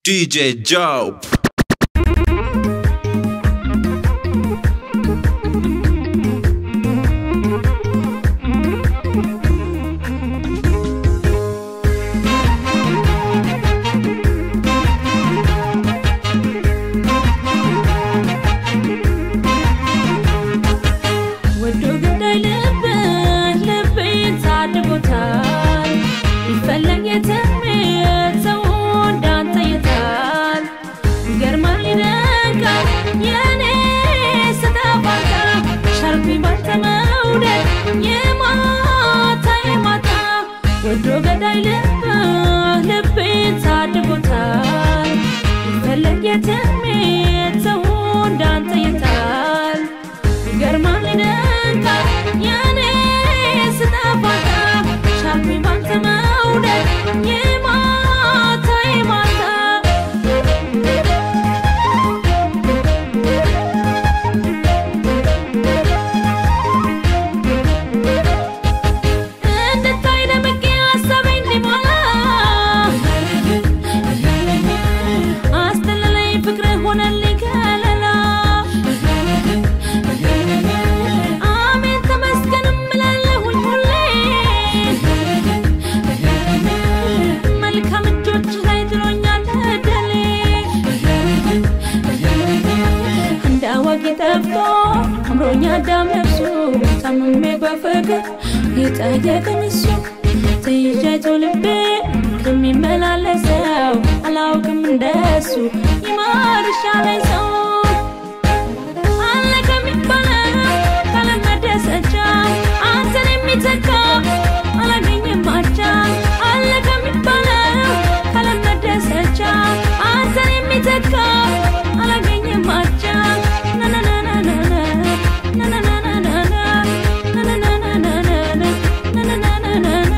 DJ Joe. ወዶ ገዳይ ልብ ልቤን ታድጎታል ይፈለግ የትሜት ሰው እንዳንተ የታል ይገርማል ይደንቃል የኔ ስተፋታ ሻርፒ ባንተ መውደድ የማታ የማታ ወዶ ገዳይ ልብ ልቤን ታድጎታል ይፈለግ የትሜት ሰው እንዳንተ የታል ይገርማል ይደንቃል የኔ ስጠፋታ ሻርፒ ባንተ መውደድ የማታ የማታ እንድታይ ደምቄ ሀሳቤ እንዲሞላ አስተለለኝ ፍቅር ሆነልኝ ከለላ አሜን ተመስገን እምላለሁኝ ሁሌ መልካም እጆች ላይ ጥሎኛል እድሌ እንደ አዋቂ ጠፍቶ አምሮኛ ዳም ነፍሱ ታምሜ በፍቅር የጠየቀኝ እሱ ትይዣይቶ ልቤ ከሚመላለሰው አላውቅም እንደሱ ይማርሻለኝ ሰው አለ ከሚባለው ካለመደሰቻ አንተን የሚተካ አላገኝም አቻ አለ ከሚባለው ካለመደሰቻ አንተን የሚተካ አላገኝም አቻ ናናናናናና ናናናናናና ናናናናናና ናናናናናና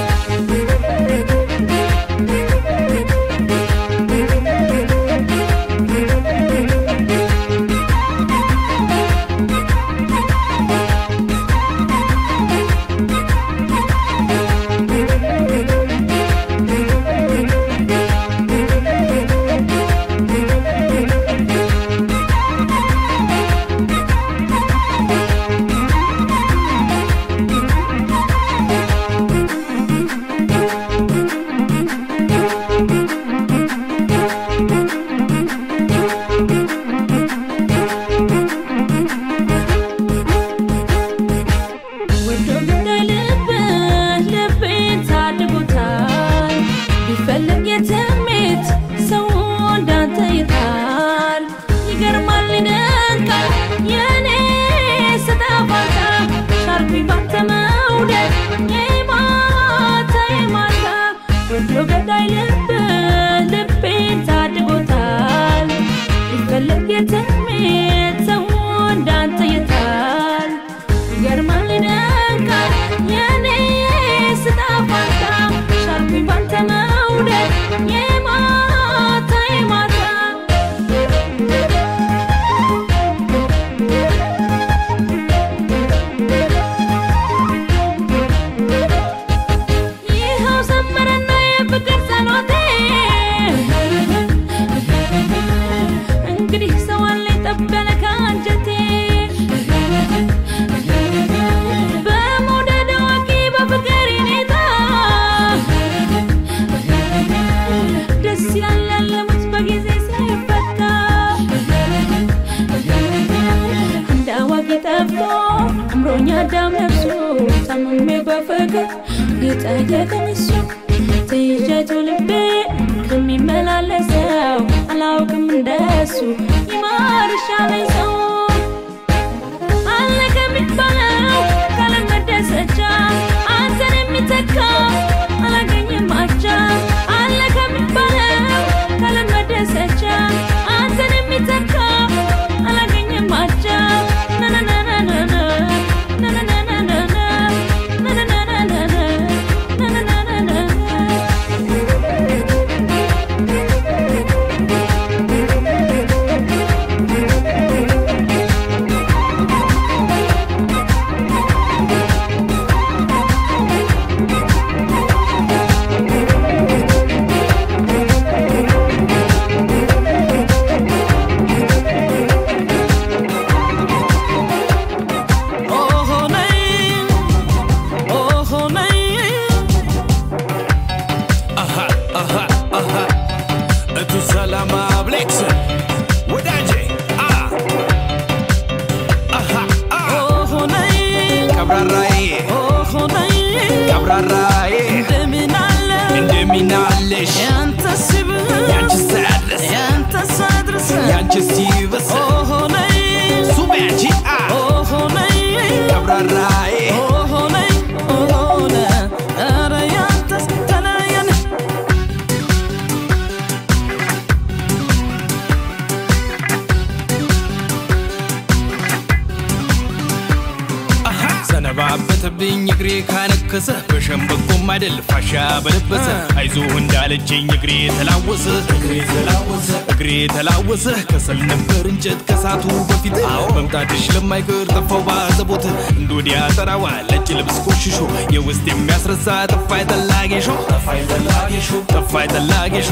ወዶ ገዳይ ልብ ልቤን ታድጎታል ቢፈለግ የትሜት ሰው እንዳንተ ይታል ይገርማል ይደንቃል የኔ ስጠፋታ ሻርፒ ባንተ መውደድ የማታ የማታ ወዶ ገዳይ ልብ ልቤን ታድጎታል ቢፈለግ የትሜት ሰው እንዳንተ ይታል ይገርማል ይደንቃል የኔ ስጠፋታ ሻርፒ ባንተ መውደድ የማታ የማታ ይኸው ሰመረና የፍቅር ጸሎቴ እንግዲህ ሰው አለኝ ጠበለ ከአንጀቴ በመውደድ አዋቂ በፍቅር ሁኔታ ደስ ያላለሙት በጊዜ ሲፈታ እንደ አዋቂ ጠፍቶ አምሮኛ ዳም ነፍሱ ታምሜ በፍቅር የጠየቀኝ እሱ ትይዣይቶ ልቤ ከሚመላለሰው አላውቅም እንደሱ ይማርሻለኝ ሰው አለ ከሚባለው ካለመደሰቻ አንተን የሚተካ አላገኝም አቻ አለ ከሚባለው ካለመደሰቻ አንተን የሚተካ አላገኝም አቻ ናናናናናና ናናናናናና ናናናናናና ናናናናናና Thank ቀብራራዬ እንደምን አለ እንደሚናለሽ ያንተስ ይብስ ያንቺ ሳድረስ ያንተስ አድርስ ያንቺ ሲብስ ኦሆ ነይ ሱም ያንቺ አ ኦሆ ነይ ቀብራራዬ ኦሆ ነይ ኦሆ ነ ኧረ ያንተስ ተለየን ሰነባበተብኝ እግሬ ካነከሰ በሸምበቆም አይደል ፋሻ በለበሰ አይዞህ እንዳለችኝ እግሬ ተላወሰ እግሬ ተላወሰ ከሰል ነበር እንጨት ከሳቱ በፊት መምጣትሽ ለማይቀር ጠፋው ባዘቦት እንዶዲያ ጠራዋ ነጭ ልብስ ቆሽሾ የውስጥ የሚያስረሳ ጠፋይ ጠላጌሾ ጠፋይ ጠላጌሾ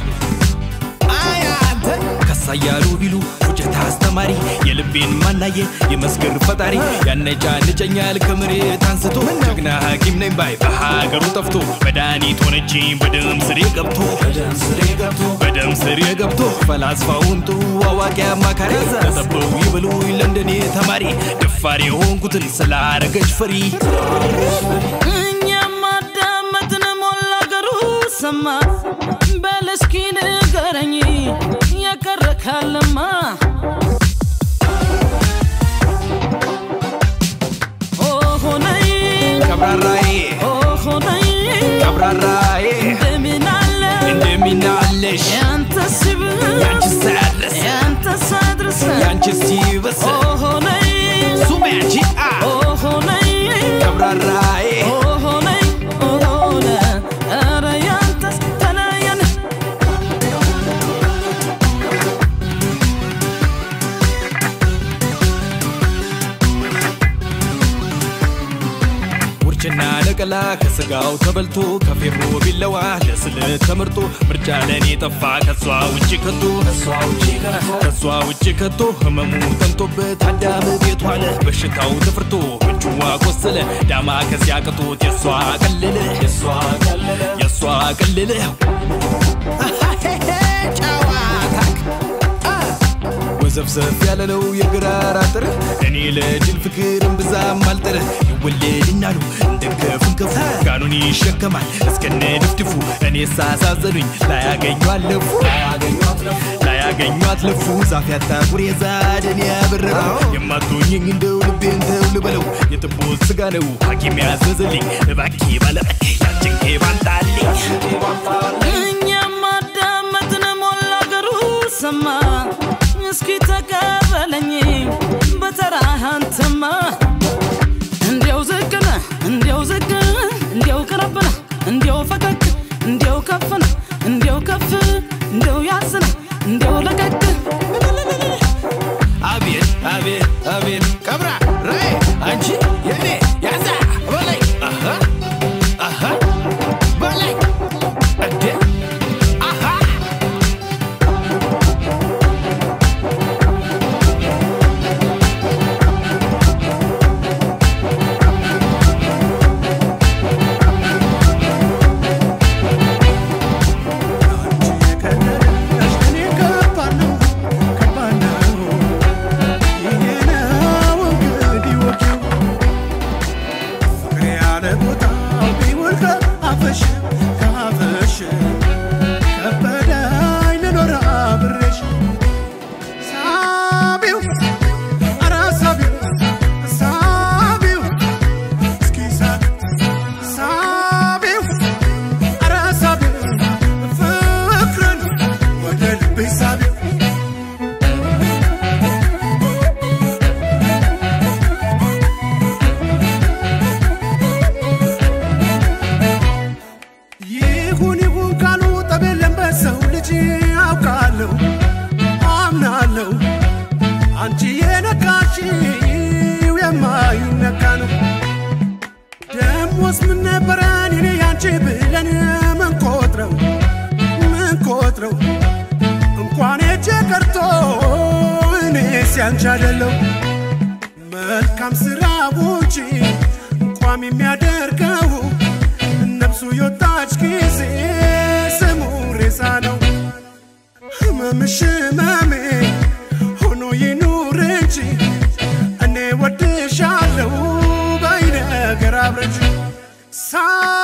አያንተ ከሳ እያሉ ቢሉ ውጨት አስተማሪ የልቤን ማናየ የመስገር ፈጣሪ ያነጫንጨኛል ከመሬት አንስቶ ጀግና ሐኪም ነኝ ባይ በሀገሩ ጠፍቶ መድኃኒት ሆነችኝ በደም ስሬ ገብቶ በደም ስሬ ገብቶ ፈላስፋውን ጥሩ አዋቂ አማካሪ ተጠበው ይበሉኝ ለንደኔ ተማሪ ደፋሪ የሆንኩትን ስላረገች ፈሪ እኛም አዳመጥን ሞላ አገሩ ሰማ በል እስኪ ንገረኝ የቀረ ካለማ ኦሆ ነይ ቀብራራዬ ኦሆ ነይ ቀብራራዬ እንደምን አለ እንደሚናለሽ ያንተስ ይብስ ያንቺ ሳድረስ ያንተስ አድርስ ያንቺ ሲብስ ኦሆ ነይ ሱም ያንቺ አ ኦሆ ነይ ቀብራራዬ ኦሆ ነይ ኦሆ ነ ኧረ ያንተስ ተለየን ውርችና ነቀላ ከስጋው ተበልቶ ከፌሮ ቢለዋ ለስልት ተመርጦ ምርጫ ለእኔ ጠፋ ከሷ ውጭ ከቶ ከሷ ውጭ ከቶ ህመሙ ጠንቶበት አዳም ቤት ዋለ በሽታው ተፍርቶ ምንጭዋ ቆሰለ ዳማ ከዚያ ቅቶት የሷ ቀለለ የሷ ቀለለ ጨዋታክ ወዘፍዘፍ ያለ ነው የግራር አጥር እኔ ለጅል ፍቅር እምብዛም አልጥር ይወለድናሉ እንደ ከፍንከፉ ጋኑን ይሸከማል እስከነ ድፍድፉ እኔ ሳሳዘኑኝ ላያገኙ አለፉ ላያገኟት ለፉ ዛፍ ያጣ ጉሬዛ ደን ያበረረው የማትሆኝኝ እንደው ልቤን ተው ልበለው የጥቦት ስጋ ነው ሐኪም ያዘዘልኝ እባኬ ባለጠቅ ያጭንቄ ባንጣልኝ እኛም አዳመጥን ሞላ አገሩ ሰማ እስኪ ተቀበለኝ በተራህ አንተማ እንዲያው ዝቅነ እንዲያው ዝቅ እንዲያው ቅረብነ እንዲያው ፈቀቅ እንዲያው ከፍነ እንዲያው ከፍ እንዲያው ያዝነ እንዲያው ለቀቅ አቤት አቤት አቤት ቀብራ ራይ አንቺ የኔ ያዛ በላይ አሃ አሃ በላይ እንዴ አሃ ሳቢው ይሁን ይሁን ካሉ ጠብ የለም በሰው ልጅ አውቃለሁ አምናለሁ አንቺ የነካችው የማይነካ ነው ደሞስ ምን ነበረን እኔ ያንቺ ብለን ምንቆጥረው ምንቆጥረው እንኳን እጄ ቀርቶ እኔስ ያንቺ አይደለው መልካም ስራው እንጂ ቋሚ የሚያደርገው ነፍሱ የወጣች ጊዜ ስሙ ሬሳ ነው። ህመምሽ ህመሜ ሆኖ ይኑር እንጂ እኔ ወድሻለሁ በይ ነገር አብረን ሳ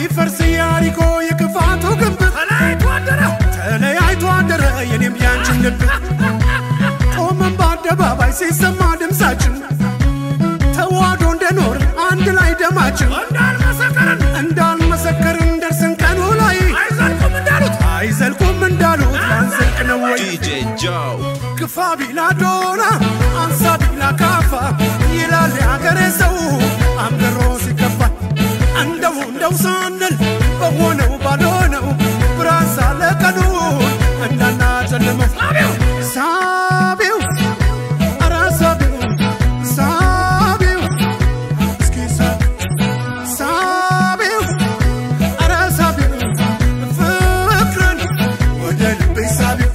ሊፈርስ ያሪኮ የክፋቱ ግንብ ተለያይቶ አደረ ተለያይቶ አደረ የኔም ያንችን ልብ ቆመን በአደባባይ ሲሰማ ድምፃችን ተዋዶ እንደኖር አንድ ላይ ደማችን እንዳልመሰከርን እንዳልመሰከርን ደርስን ቀኑ ላይ አይዘልቁም እንዳሉት አይዘልቁም እንዳሉት አንዘልቅ ነው ወይ DJ Joe. ግፋ ቢላ ዶና አንሳ ቢላ ካፋ ይላል የሀገሬ ሰው አምገሮ ሲከፋ እንደው እንደው ሳንል በሆነው ባልሆነው ብርሃን ሳለ ቀኑ እንዳናጨልመው ሳቢው ኧረ ሳቢው ሳቢው እስኪ ሳቢው ሳቢው ኧረ ሳቢው ፍቅርን ወደ ልቤ ሳቢው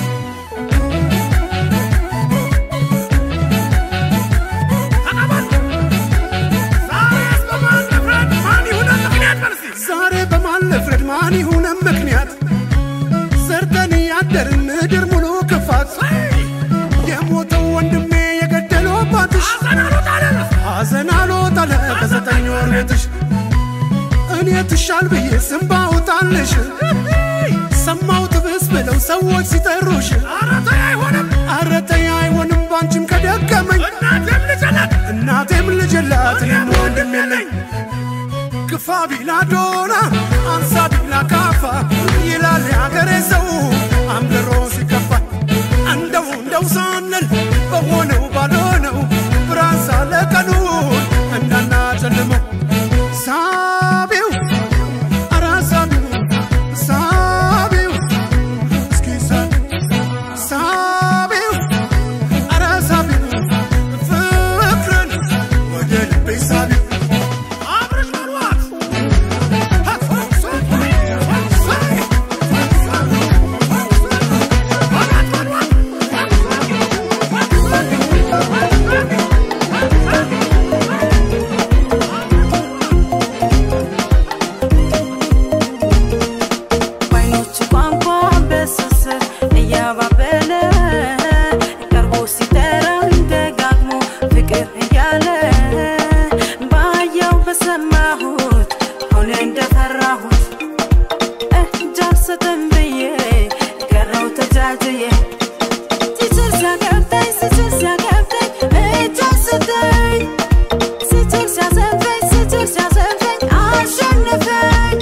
ዛሬ በማን ልፍረድ ማን ይሁንም ምክንያት ሰርተን ያደርን ምድር ሙሉ ክፋት የሞተው ወንድሜ የገደለው አባትሽ ሐዘን አልወጣ አለ ከዘጠኝ ወር ቤትሽ እኔ ትሻል ብዬ ስም ባውጣልሽ ሰማው ትብስ ብለው ሰዎች ሲጠሩሽ ኧረ ተይ አይሆንም ባንቺም ከደከመኝ እናቴም ልጅ የላት እኔም ወንድም የለኝ ግፋ ቢላ ዶና አንሳ ቢላ ካፋ ይላል የሀገሬ ሰው አምገሮ ሲከፋ እንደው እንደው ሳንል በሆነው ባልሆነው ብርሃን ሳለ ቀኑ እንዳናጨልመው ሳቢው ኧረ ሳቢው ሳቢው እስኪ ሳቢው ሳቢው ኧረ ሳቢው ፍቅርን ወደ ልቤ ሳቢው አብረሽ በሏት በዓይኖቹ ቋንቋ በስስት እያባበለ ቀርቦ ሲጠራኝ ደጋግሞ ፍቅር እያለ ባየው በሰማሁት ሆነ እንደፈራሁት እጅ አልሰጥም ብዬ ቀረው ተጃጅዬ ሲችል ሲያገብተኝ ሲችል ሲያገብተኝ እጅ አልሰጠኝ ሲችል ሲያዘንፈኝ ሲችል ሲያዘንፈኝ አሸነፈኝ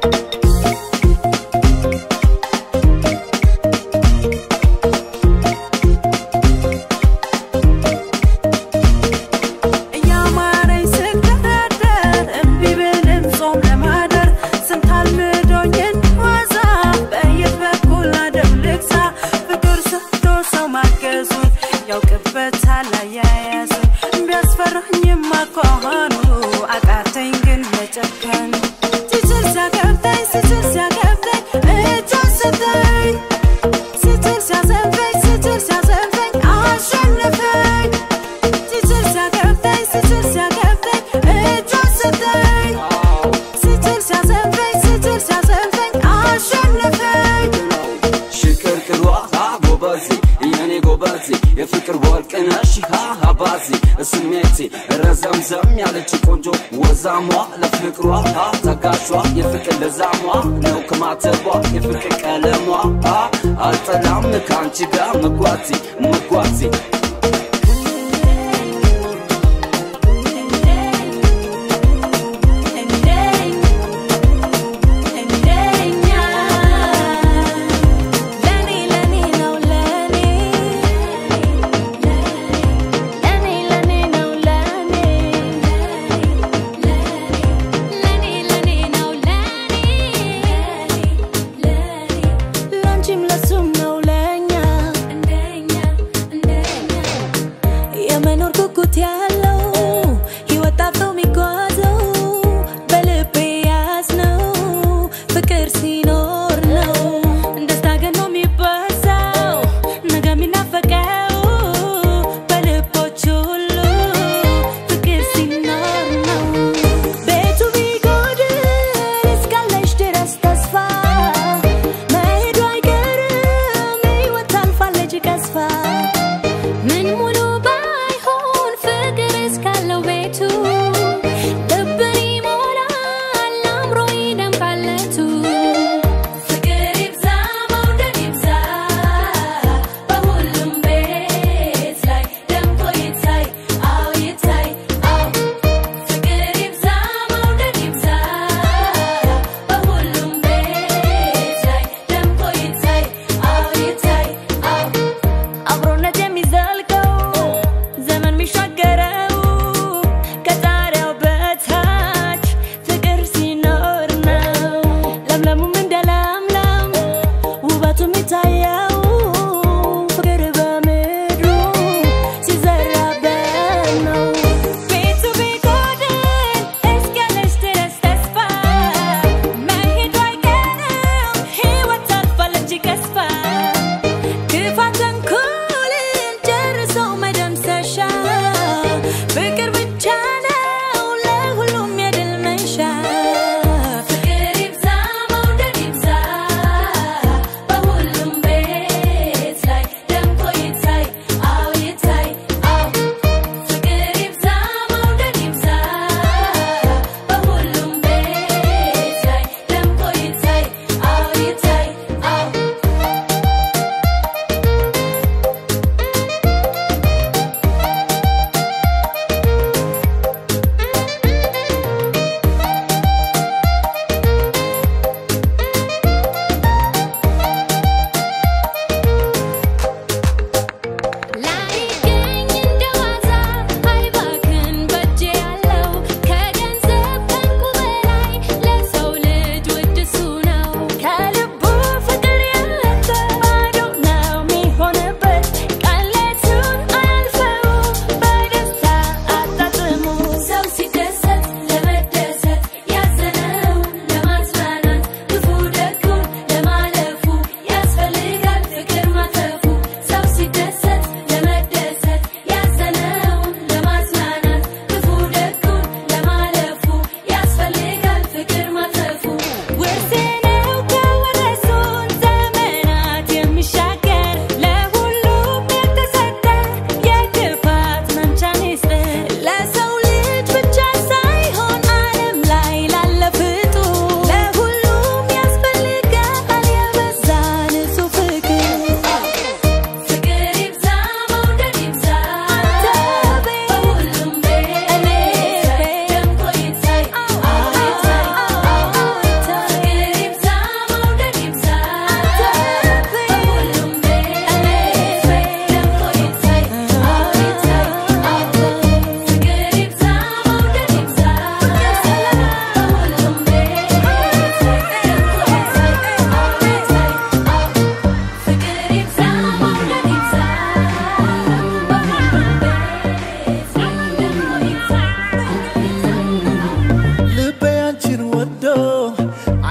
እያማረኝ ስደረደር እምቢ ብልም ጾም ለማደር ስንት አልምዶኝ እንድዋዛ በየት በኩል አደብ ልግዛ ፍቅር ሰጥቶ ሰው ማገዙን ያውቅበታል አያያዙን ቢያስፈራኝም አኳኋኑ አቃተኝ ግን መጨከን ሲችል ሲያገብተኝ ሲችል ሲያገብተኝ እጅ አልሰጠኝ ሲችል ሲያዘንፈኝ ሲችል ሲያዘንፈኝ አሸነፈኝ ሲችል ሲያገብተኝ ሲችል ሲያገብተኝ እጅ አልሰጠኝ ሲችል ሲያዘንፈኝ ሲችል ሲያዘንፈኝ አሸነፈኝ ሽክርክሯ ጎበዜ የኔ ጎበዜ የፍቅር ወርቅነሽ አባዜ ስሜቴ ረዘምዘም ያለች ቆንጆ ወዛሟ ለፍቅሯ ታጋሿ የፍቅር ለዛሟ ነው ከማተቧ የፍቅር ቀለሟ አልጠላም ከአንቺ ጋር መጓዜ መጓዜ ላንቺም ለሱም ነው ለኛ እንደኛ እንደኛ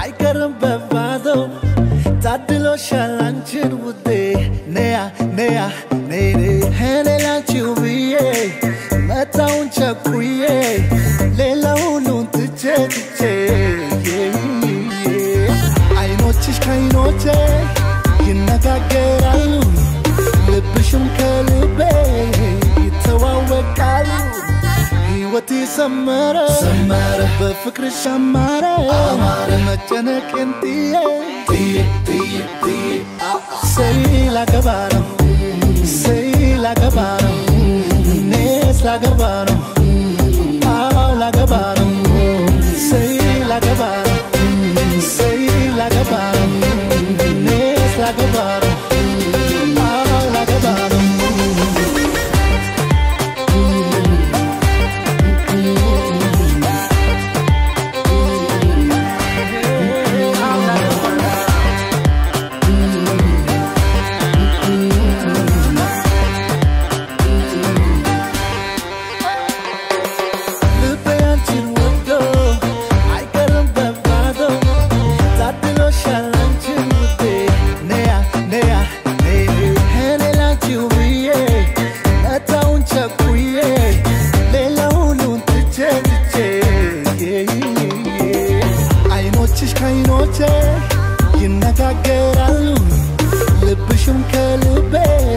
አይቀርም በባዶ ታድሎሻል አንቺን ውዴ ነያ ነያ ነይኔ እኔ ላንቺው ብዬ መጣውን ቸኩዬ ሌላ ሁሉን ትቼ ትቼ አይኖችሽ ከአይኖቼ ይነጋገራሉ ልብሽም ከልቤ ይተዋወቃሉ ሕይወቴ ሰመረ ሰመረ በፍቅርሽ አማረ አማረ መጨነቄን ጥዬ ጥዬ ጥዬ ጥዬ ሰይ ላገባ ነው ሰይ ላገባ ነው እኔስ ላገባ ነው አዎ ላገባ ነው ሰይ ላገባ ነው ሰይ ላገባ ነው እኔስ ላገባ ነው አዎ ላገባ ነው ልቤ አንቺን ወዶ አይቀርም በባዶ ታድሎሻል አንቺን ውዴ ነያ ነያ ነይ እኔ ላንቺው ብዬ መጣውን ቸኩዬ ሌላ ሁሉን ትቼ ትቼ አይኖችሽ ከአይኖቼ ይነጋገራሉ ልብሽም ከልቤ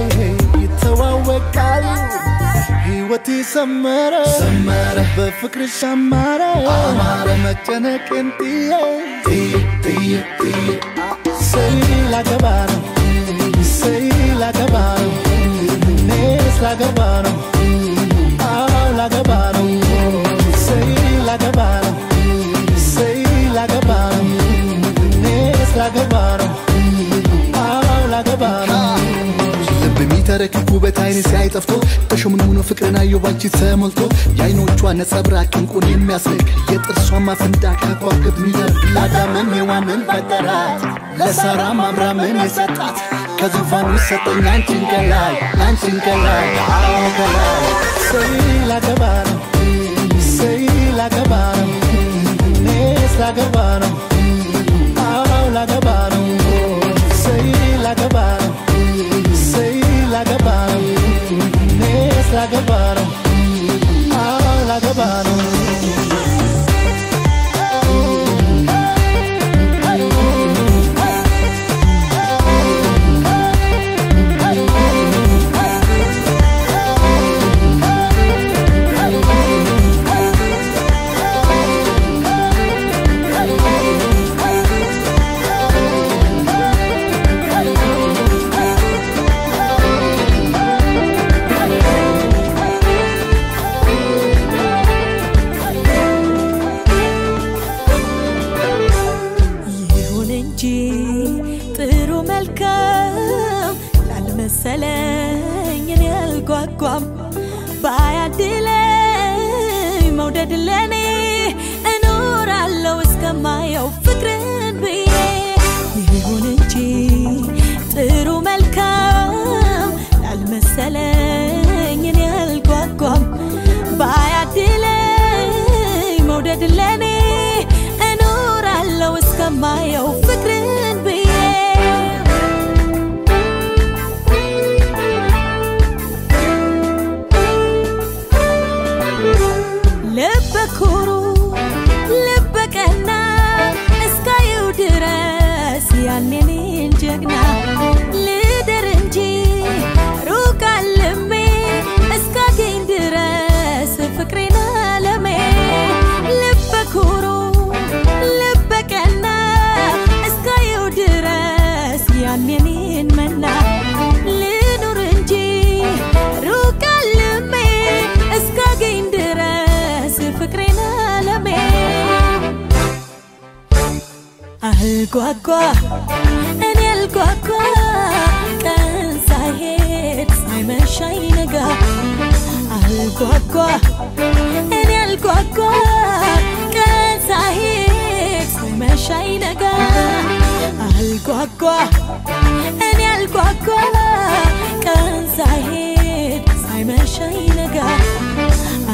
ይተዋወቃሉ ሕይወቴ ሰመረ ሰመረ በፍቅርሽ አማረ አማረ መጨነቄን ጥዬ ጥዬ ጥዬ ጥዬ ሰይ ላገባ ነው ሰይ ላገባ ነው እኔስ ላገባ ነው አዎ ላገባ ነው ሰይ ላገባ ነው ሰይ ላገባ ነው እኔስ ላገባ ነው አዎ ላገባ ነው ልብ የሚተረክክ ውበት አይን ሲያይ ጠፍቶ ተሸምንሙኖ ፍቅርን አየሁ ባንቺ ተሞልቶ የአይኖቿ ነጸብራቅ እንቁን የሚያስልክ የጥርሷ ማፍንዳ ከዋክብት ሚደርግ ለአዳምም ሔዋንን ፈጠራት ለሳራም አብራምን የሰጣት ከዙፋኑ ሰጠኝ አንቺን ከላይ አንቺን ከላይ አዎ ከላይ ሰይ ላገባ ነው ሰይ ላገባ ነው እኔስ ላገባ ነው አዎ ላገባ ነው ሰይ ላገባ ነው ሰይ ላገባ ነው እኔስ ላገባ ነው አዎ ላገባ ነው ይሁን እንጂ ጥሩ መልካም ላልመሰለኝ እኔ አልጓጓም ባያድለኝ መውደድ ለኔ እኖራለሁ እስከማየው ፍቅርን ብዬ ይሁን እንጂ ጥሩ መልካም ላልመሰለኝ እኔ አልጓጓም ባያድለኝ መውደድ ለኔ እኖራለሁ እስከማየው ፍቅርን ብዬ ልበ ኩሩ ልበ ቀና እስካየው ድረስ ያኔኔን ጀግና ልደር እንጂ ሩቅ አልሜ እስካገኝ ድረስ ፍቅሬን አለሜ ልበ ኩሩ ልበ ቀና እስካየው ድረስ ያኔኔን መና ልኑር እንጂ ሩቅ አልሜ እስካገኝ ድረስ ፍቅሬን አለሜ አልጓጓ እኔ አልጓጓ ቀን ሳይሄድ ሳይመሻ ይነጋ አልጓጓ እኔ አልጓጓ ቀን ሳይሄድ ሳይመሻ ይነጋ አልጓጓ እኔ አልጓጓ ቀን ሳይሄድ ሳይመሻ ይነጋ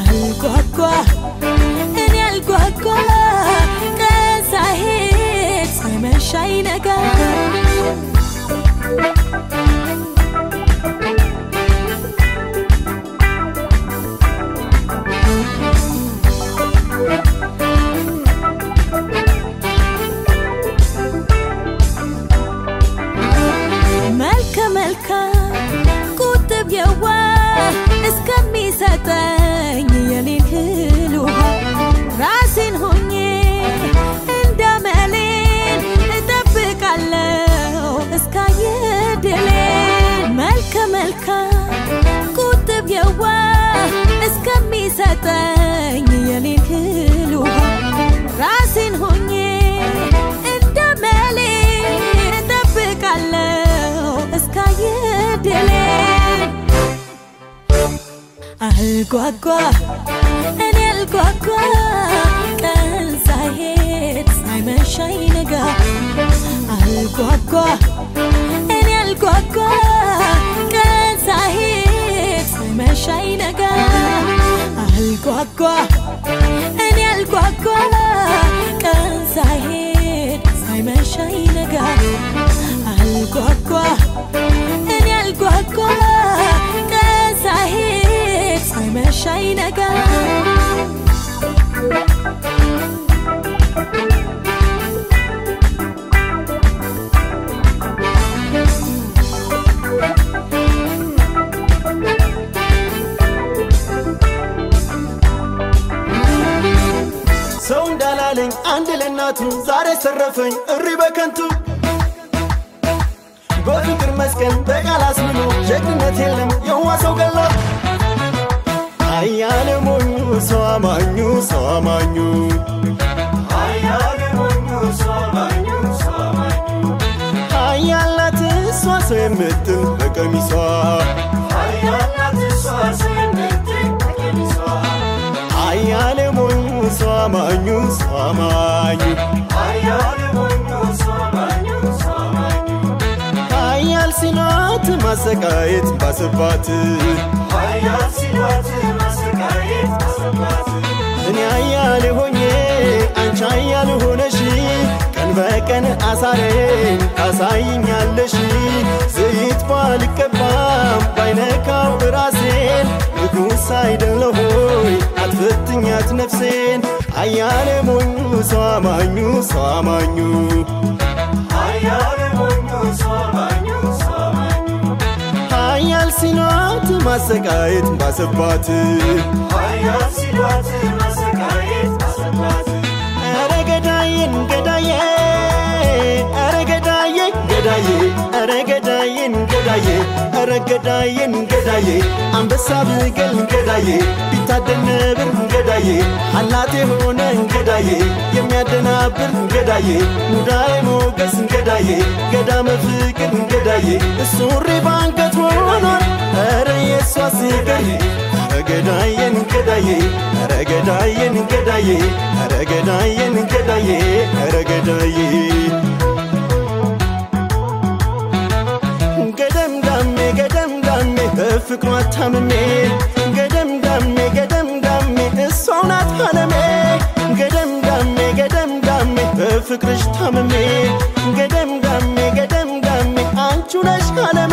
አልጓጓ እኔ አልጓጓ ቀን ሳይሄድ ሳይመሽ አይነጋ መልከ መልካም ቁጥብ የዋህ እስከሚሰጠኝ የኔን እህል ውሃ ራሴን ሆኜ እንዳመሌን እጠብቃለሁ እስካየ ድሌን መልከ መልካም ቁጥብ የዋህ እስከሚሰጠኝ የኔን እህል ውሃ ራሴን ሆኜ እንዳመሌን እጠብቃለሁ እስካየ ድሌን አልጓጓ እኔ አልጓጓ ቀን ሳይሄድ ሳይመሽ አይነጋ አልጓጓ እኔ አልጓጓ ቀን ሳይሄድ ሳይመሽ አይነጋ አልጓጓ እኔ አልጓጓ ቀን ሳይሄድ ሳይመሽ አይነጋ አልጓጓ እኔ አልጓጓ ቀን ሳይሄድ ሳይመሽ አይነጋ ሰው እንዳላለኝ አንድ ለእናቱ ዛሬ ሰረፈኝ እሪ በከንቱ በፍቅር መስቀል በቃል አስምሎ ጀግንነት የለም የዋ ሰው ገላ አያለ ሞኙ ሰው አማኙ ሰው አማኙ አያለ ሞኙ ሰው አማኙ ሰው አማኙ አያላት እሷ ሰው የምትል በቀሚሷ አያላት እሷ ሰው የምትል በቀሚሷ አያለ ሞኙ ሰው አማኙ ሰው አማኙ አያለ ሞኙ ሰው አማኙ ሰው አማኙ ሀያል ሲሏት ማሰቃየት ባሰባት ሀያል ሲሏት ማሰቃየት ባሰባት እኔ ሀያል ሆኜ አንቺ ሀያል ሆነሽ ቀን በቀን አሳሬን ታሳይኛለሽ ዘይት ባልቀባም ባይነካው ራሴን ንጉሥ አይደለሁ ሆይ አትፈትኛት ነፍሴን አያለ ሞኙ ሰው አማኙ ሰው አማኙ አያለ ሞኙ ሰው አማኙ ሰው አማኙ ሀያል ሲሏት ማሰቃየት ባሰባት ሀያል ሲሏት ማሰቃየት ባሰባት ኧረ ገዳዬን ገዳዬ ኧረ ገዳዬ ገዳዬ ኧረ ገዳዬን ገዳዬ ኧረ ገዳዬን ገዳዬ አንበሳ ብገል ገዳዬ ቢታደን ነብር ገዳዬ አላት የሆነ ገዳዬ የሚያደናብር ገዳዬ ሙዳይ ሞገስ ገዳዬ ገዳመ ፍቅር ገዳዬ እሱሪ ባንገት ሆኗል ኧረ የሷስ ገዳዬ ኧረ ገዳዬን ገዳዬ ኧረ ገዳዬን ገዳዬ ኧረ ገዳዬን ገዳዬ ኧረ ገዳዬ ገደም ዳሜ ገደም ዳሜ በፍቅሯ ታምሜ ገደም ዳሜ ገደም ዳሜ እሷው ናት አለሜ ገደም ዳሜ ገደም ዳሜ በፍቅርሽ ታምሜ ገደም ዳሜ ገደም ዳሜ አንቺ ነሽ አለሜ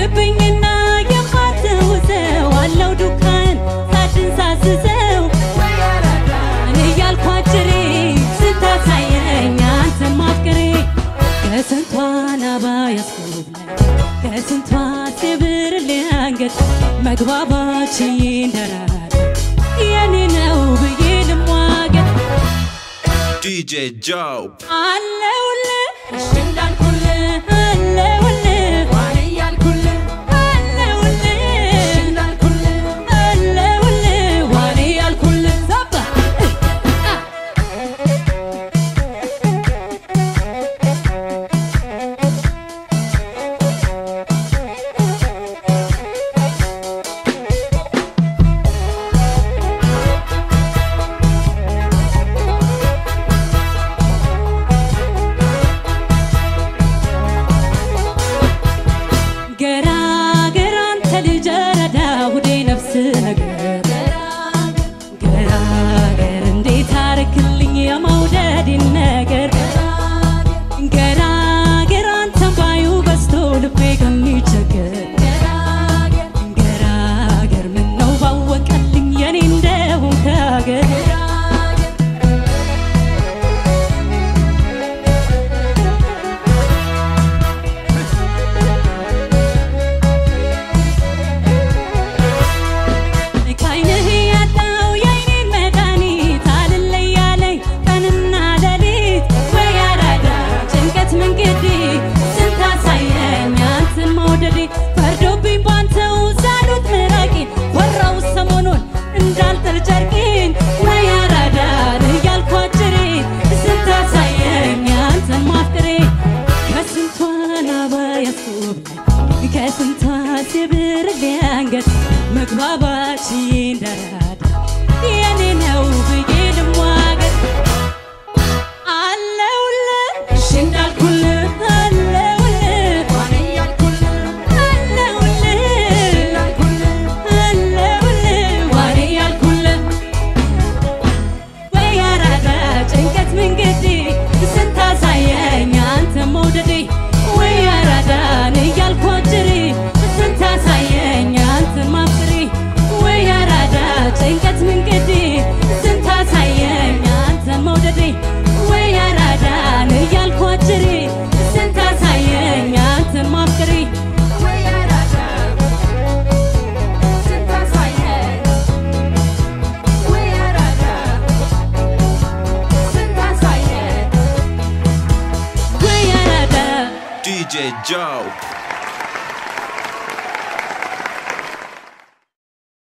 ሆነብኝና የማትውሰው አለው ዱካን ሳድን ሳስሰው እኔ እያልኩ አጭሬ ስታሳየኝ አንተን ማፍቀሬ ከስንቷ ናባ ያስኩብለ ከስንቷ ስብር አንገት መግባባች ይንደራል የኔ ነው ብዬ ልሟገት DJ Joe. አለውልህ እሺ እንዳልኩልህ አለውልህ ዋኔ እያልኩልህ አለውልህ እሺ እንዳልኩልህ አለውልህ ዋኔ እያልኩልህ ዘባ እ አ ገራገር አንተ ልጅ ረዳ ሁዴ ነፍስ ነገር ገራገር እንዴት አረክልኝ የመውደድን ነገር ገራገር አንተን ባዩ በስቶ ልቤ ከሚቸገር ገራገር ምነው ባወቀልኝ የኔ እንደሆን ከሀገር ከዓይንህ ያጣው የዓይኔን መድኃኒት አልለያለኝ ቀንና ሌሊት ወይ አራዳ ጭንቀት መንገዴ ስንት አሳየኝ አንተን መውደዴ ፈርዶብኝ ባንተው ዛሉት ምራቄን ወራው ሰሞኑን እንዳልጥል ጨርቄን ወይ አራዳ እያልኩ አጭሬ ስንት አሳየኝ አንተን ማፍቀሬ ከስንቷ ናባ ያስኩብ ከስንቷ ስብር ሊያንገት መግባባች እንደራዳ የኔ ነው ብዬ ልሟገት አለውልህ እሺ እንዳልኩልህ አለውልህ ዋኔ እያልኩልህ አለውልህ አለውልህ ዋኔ እያልኩልህ ወይ አራዳ ጭንቀት መንገዴ ስንት አሳየኝ አንተ መውደዴ ወይ አራዳን እያልኩ አጭሬ ስንት አሳየኝ አንተን ማፍቀሬ ወይ አራዳ ጭንቀት መንገዴ ስንት አሳየኝ አንተን መውደዴ ወይ አራዳን እያልኩ አጭሬ ስንት አሳየኝ አንተን ማፍቀሬ ወይ አራዳ ስንት አሳየኝ ወይ አራዳ ስንት አሳየኝ ወይ አራዳ DJ Joe.